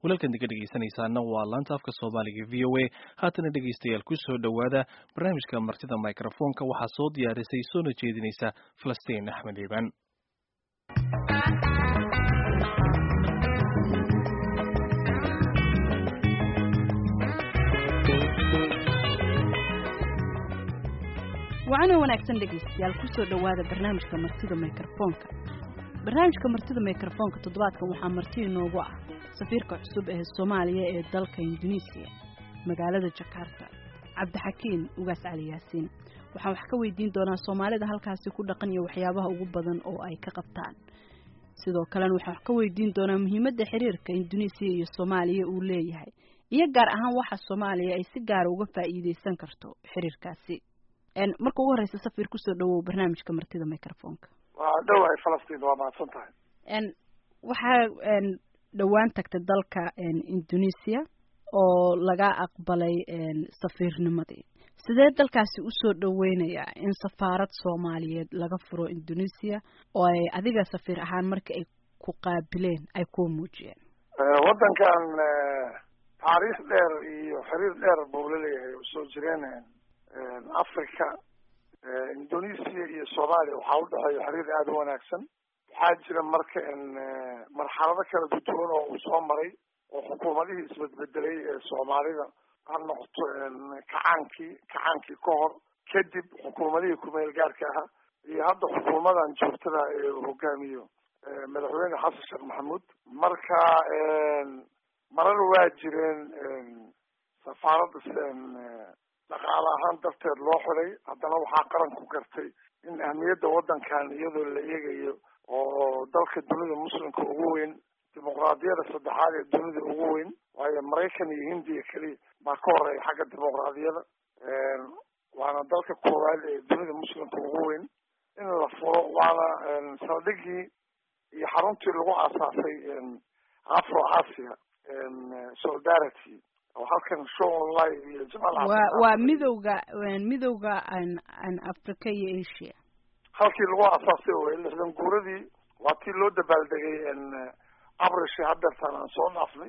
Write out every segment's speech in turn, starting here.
walaalkan diga dhegeysanaysaana waa laanta afka soomaaliga v o a haatana dhegeystayaal kusoo dhowaada barnaamijka martida microfoonka waxaa soo diyaarisay soona jeedinaysa falastiin axmed iibaan wacana wanaagsan dhegaystayaal kusoo dhowaada barnaamijka martida microfoonka barnaamijka martida microfoonka toddobaadkan waxaa marti inoogu ah safiirka cusub ee soomaaliya ee dalka induneisiya magaalada jakarta cabdixakiin ugaas cali yaasiin waxaan wax ka weydiin doonaa soomaalida halkaasi ku dhaqan iyo waxyaabaha ugu badan oo ay ka qabtaan sidoo kalena waxaan wax ka weydiin doonaa muhiimadda xiriirka induneisiya iyo soomaaliya uu leeyahay iyo gaar ahaan waxa soomaaliya ay si gaara uga faa'iideysan karto xiriirkaasi marka ugu horeysa safir kusoo dhawow barnaamijka martida microfonka waa dhowahay falastiin waa mahadsan tahay waxaa dhowaan tagtay dalka indonesia oo laga aqbalay safiirnimadii sidee dalkaasi usoo dhaweynayaa in safaarad soomaaliyeed laga furo indonesia oo ay adiga safiir ahaan markii ay ku qaabileen ay kuu muujiyeen waddankan taariikh dheer iyo xiriir dheer buu laleeyahay oo soo jireen africa indonesia iyo soomaaliya waxaa udhexeeya xiriir aada u wanaagsan waxaa jira marka marxalado kala duduwan oo uu soo maray oo xukuumadihii isbedbedelay ee soomaalida ha noqoto kacaankii kacaankii ka hor kadib xukuumadihii kumeel gaarka ahaa iyo hadda xukuumadan joogtada ee uu hogaamiyo madaxweyne xasan sheekh maxamuud marka marar waa jireen safaaradda dhaqaale ahaan darteed loo xiday haddana waxaa qaranku gartay in ahmiyadda waddankan iyadoo la eegayo oo dalka dunida muslimka ugu weyn dimuqraadiyada saddexaad ee dunida ugu weyn waayo maraykan iyo hindiya keliya baa ka horeeya xagga dimuqraadiyada waana dalka koowaad ee dunida muslimka ugu weyn in la furo waana saldhigii iyo xaruntii lagu aasaasay afro asia solidarity oo halkan show online iyo jamaal waa waa midowga midowga an africa iyo asia halkii lagu aasaasay wey lixdan guuradii waa tii loo dabaaldegay abrishi hadeertaan aan soo dhaafnay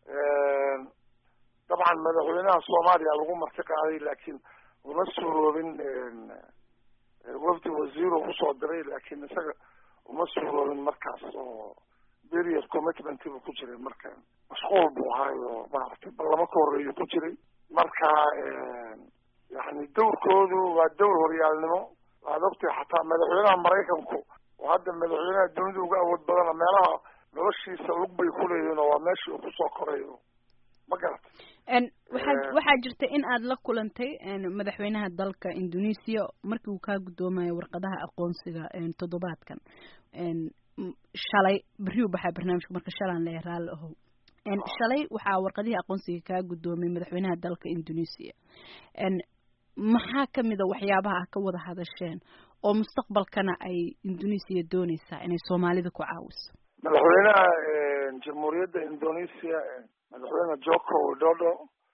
dabcan madaxweynaha soomaaliya lagu marti qaaday laakiin uma suuroobin wafdi wasiiro usoo diray laakiin isaga uma suuroobin markaas oo period commitment buu ku jiray marka mashquul buu ahaayo maaragtay ballamo ka horeeyu ku jiray marka yani dawrkoodu waa dawr horyaalnimo waad ogtahay xataa madaxweynaha maraykanku oo hadda madaxweynaha dunida uga awood badana meelaha noloshiisa lug bay kuleeyihin oo waa meeshii uu kusoo korayo ma garata waxaa waxaa jirta in aad la kulantay madaxweynaha dalka indonesia markii uu kaa guddoomayo warqadaha aqoonsiga toddobaadkan shalay berriu baxaa barnaamijka marka shalaan leeya raalli ahow shalay waxaa warqadihii aqoonsiga kaa guddoomay madaxweynaha dalka indonesia maxaa kamid a waxyaabaha ah ka wada hadasheen oo mustaqbalkana ay indonesia dooneysaa inay soomaalida ku caawiso madaxweynaha jamhuuriyadda indonesia madaxweyne joko widodo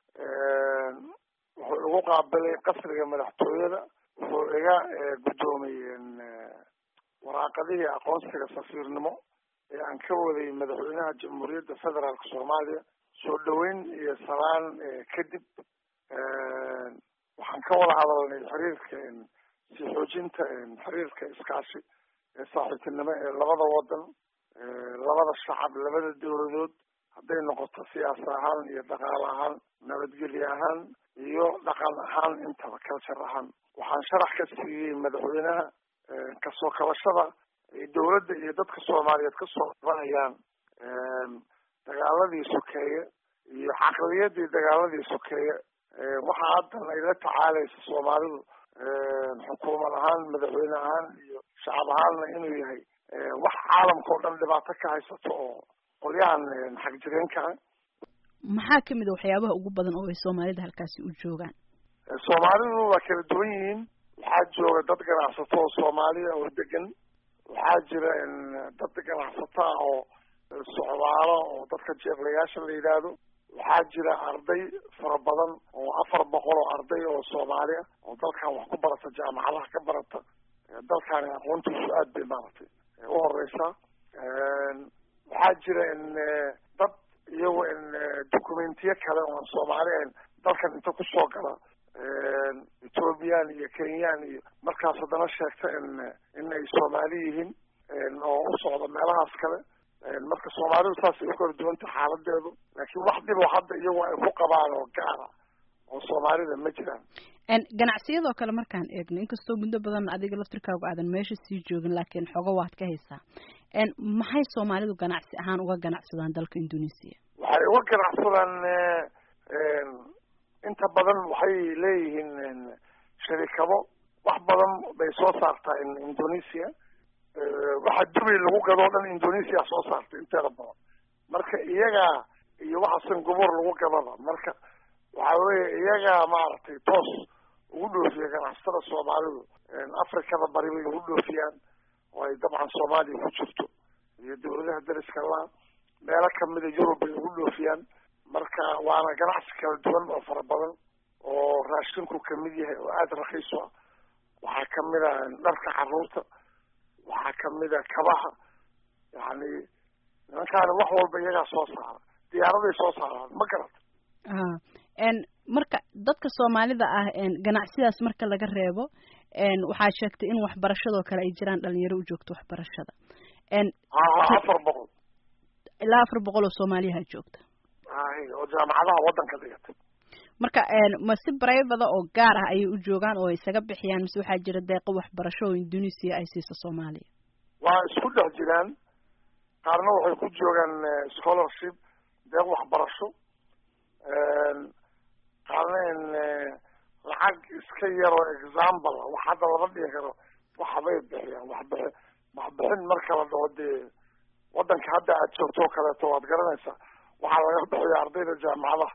wuxuu igu qaabilay qasriga madaxtooyada wuxuu iga guddoomay waraaqadihii aqoonsiga safiirnimo ee aan ka waday madaxweynaha jamhuuriyadda federaalka soomaaliya soo dhaweyn iyo salaan kadib waxaan ka wada hadalnay xiriirka sii xoojinta xiriirka iskaashi ee saaxiibtinimo ee labada wadan labada shacab labada dowladood hadday noqoto siyaasa ahaan iyo dhaqaale ahaan nabadgelye ahaan iyo dhaqan ahaan intaba culture ahaan waxaan sharax ka siiyey madaxweynaha kasoo kabashada dowladda iyo dadka soomaaliyeed kasoo qabanayaan dagaaladii sokeeye iyo caqliyadii dagaaladii sokeeye waxaa haddan ay la tacaalaysa soomaalidu xukuumad ahaan madaxweyne ahaan iyo shacab ahaanna inuu yahay wax caalamka oo dhan dhibaato ka haysato oo qolyahan xagjireenka ah maxaa kamid a waxyaabaha ugu badan oo ay soomaalida halkaasi u joogaan soomaalidu waa kala duwan yihiin waxaa jooga dad ganacsato oo soomaaliya oo degan waxaa jira dad ganacsato ah oo socdaalo oo dadka jeeqlayaasha la yidhaahdo waxaa jira arday fara badan oo afar boqol oo arday oo soomaali ah oo dalkan wax ku barata jaamacadaha ka barata dalkani aqoontiisu aad bay maaragtay u horeysaa waxaa jira in dad iyago in documentiyo kale oon soomaali ahayn dalkan inta kusoo gala ethoobiyan iyo kenyaan iyo markaas haddana sheegta in in ay soomaali yihiin oo u socda meelahaas kale marka soomaalidu saasay u kala duwanta xaaladeedu laakiin wax dhibo hadda iyagu ay ku qabaan oo gaara oo soomaalida ma jiraan ganacsiyadoo kale markaan eegno inkastoo muddo badan adiga laftirkaagu aadan meesha sii joogin laakiin xogo waad ka haysaa maxay soomaalidu ganacsi ahaan uga ganacsadaan dalka indonesia waxay uga ganacsadaan inta badan waxay leeyihiin sharikado wax badan bay soo saartaa indonesia waxa dubay lagu gadoo dhan indonesia soo saartay inteeda badan marka iyagaa iyo waxa singapore lagu gadaba marka waxa weeye iyagaa maaragtay toos ugu dhoofiya ganacsatada soomaalidu afrikada bari bay ugu dhoofiyaan oo ay dabcan soomaaliya ku jirto iyo dawladaha dariska laa meelo kamida yurub bay ugu dhoofiyaan marka waana ganacsi kala duwan oo fara badan oo raashinku kamid yahay oo aada rakiis u ah waxaa kamid a dharka caruurta waxaa kamid a kabaha yani nimankaani wax walba iyagaa soo saara diyaaraday soo saaraan ma garata marka dadka soomaalida ah ganacsidaas marka laga reebo waxaa sheegtay in waxbarashadoo kale ay jiraan dhalinyaro u joogto waxbarashada afar boqol ilaa afar boqol oo soomaaliyaha joogta oo jaamacadaha waddanka dhigata marka ma si brivada oo gaar ah ayay u joogaan oo isaga bixiyaan mise waxaa jira deeqo waxbarasho oo indonesia ay siiso soomaaliya waa isku dhex jiraan qaarna waxay ku joogaan scholarship deeq waxbarasho qaarna in lacag iska yaroo example wax hadda lama dhigi karo waxbay bixiyaan waxbixi waxbixin marka la dhaho dee waddanka hadda aad joogto oo kaleeto waad garanaysaa waxaa laga bixiya ardayda jaamacadaha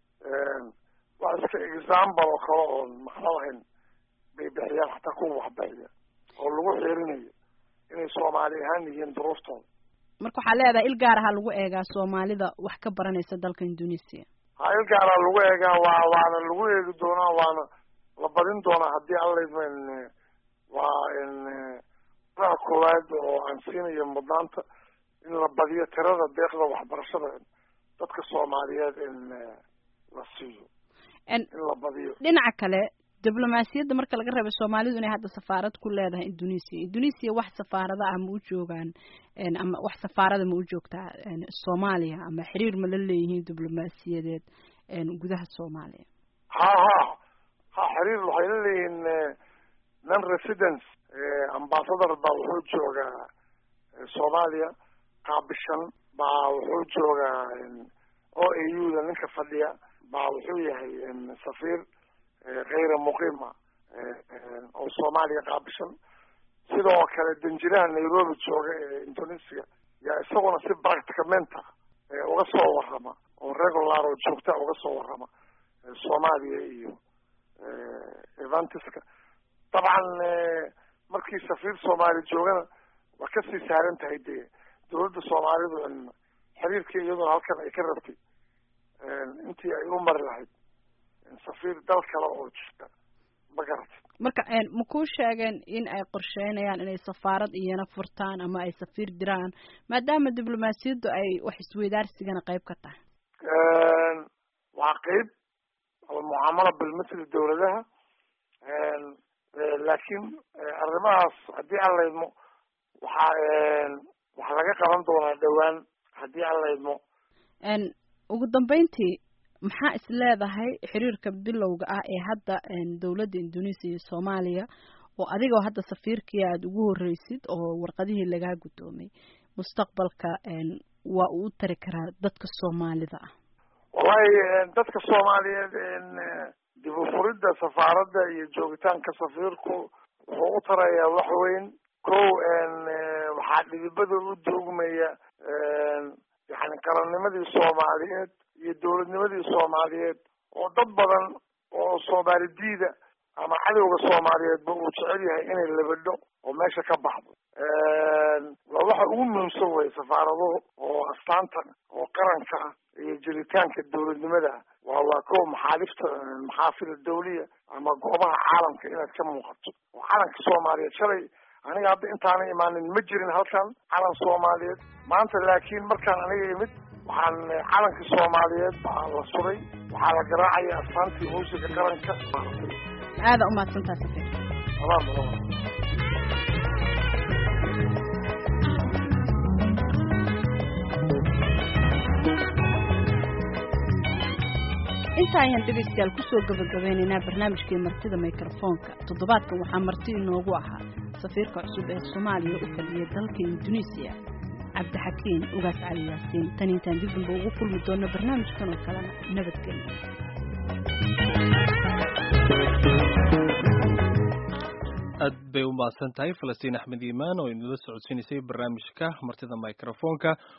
wax iska example oo kale oon macno lahayn bay bixiyaan hataa kuwa waxbixiya oo lagu xeerinayo inay soomaali ahaan yihiin duruuftooda marka waxaa leedahay il gaar ahaa lagu eegaa soomaalida wax ka baranaysa dalka indonesia ha il gaaraa lagu eegaa waa waana lagu eegi doonaa waana la badin doonaa haddii alla in waa in raha koowaad oo aan siinayo mudnaanta in la badiyo tirada deeqda waxbarashada dadka soomaaliyeed in la siiyo in la badiyo dhinaca kale diblomaasiyadda marka laga reebay soomaalidu inay hadda safaarad ku leedahay indonesia indonesia wax safaarada ah ma u joogaan ama wax safaarada ma u joogtaa soomaaliya ama xiriir ma la leeyihiin diblomaasiyadeed gudaha soomaaliya ha ha ha xiriir waxay la leeyihiin non residence ambassador baa wuxuu joogaa soomaaliya qaabishan baa wuxuu joogaa o a u da ninka fadhiya baa wuxuu yahay safiir kayra muqiima oo soomaaliya qaabishan sidoo kale danjiraha nairobi jooga ee indonesia yaa isaguna si practicamenta uga soo warrama oo regular oo joogta uga soo warrama soomaaliya iyo evantiska dabcan markii safiir soomaali joogana waa kasii saaran tahay dee dawladda soomaalidu xiriirkii iyaduna halkan ay ka rabtay intii ay u mari lahayd safiir dal kale oo jirta ma garatay marka ma kuu sheegeen in ay qorsheynayaan inay safaarad iyana furtaan ama ay safiir diraan maadaama diblomaasiyaddu ay wax isweydaarsigana qayb ka tahay waa qeyb almucaamala bilmisli dawladaha laakiin arrimahaas haddii aan laydmo waxaa waxaa laga qaban doonaa dhowaan haddii aan laydmo ugu dambeyntii maxaa is leedahay xiriirka bilowga ah ee hadda dawladda indonesia iyo soomaaliya oo adigoo hadda safiirkii aada ugu horreysid oo warqadihii lagaa guddoomay mustaqbalka waa uu u tari karaa dadka soomaalida ah wallahi dadka soomaaliyeed dib u furidda safaaradda iyo joogitaanka safiirku wuxuu u tarayaa wax weyn ko waxaa dhidibada u doogmaya yani qarannimadii soomaaliyeed iyo dawladnimadii soomaaliyeed oo dad badan oo soomaali diida ama cadowga soomaaliyeedba uu jecel yahay inay labadho oo meesha ka baxdo waa waxa ugu muhiimsan wey safaaraduhu oo astaanta oo qaranka ah iyo jiritaanka dawladnimada ah waa waa ko maxaalifta maxaafil dawliya ama goobaha caalamka inaad ka muuqato oo calanka soomaaliyeed shalay aniga hadda intaana imaanin ma jirin halkan calan soomaaliyeed maanta laakiin markaan aniga imid waxaan calanka soomaaliyeed baa la suray waxaa la garaacaya astaantii muusiga qaranka aada umahadsantaa safir amaan badan inta ayaan dhegaystayaal kusoo gabagabeynaynaa barnaamijkii martida mikrofoonka toddobaadkan waxaa marti inoogu ahaa safiirka cusub ee soomaaliya u fadhiyay dalka induneisiya cabdixakiin ugaas cali yaasiin tan intaan dib damba ugu kulmi doono barnaamijkan oo kalena nabadgelyo aad bay u mahadsan tahay falastiin axmed iimaan oo inala socodsiinaysay barnaamijka martida mikrofoonka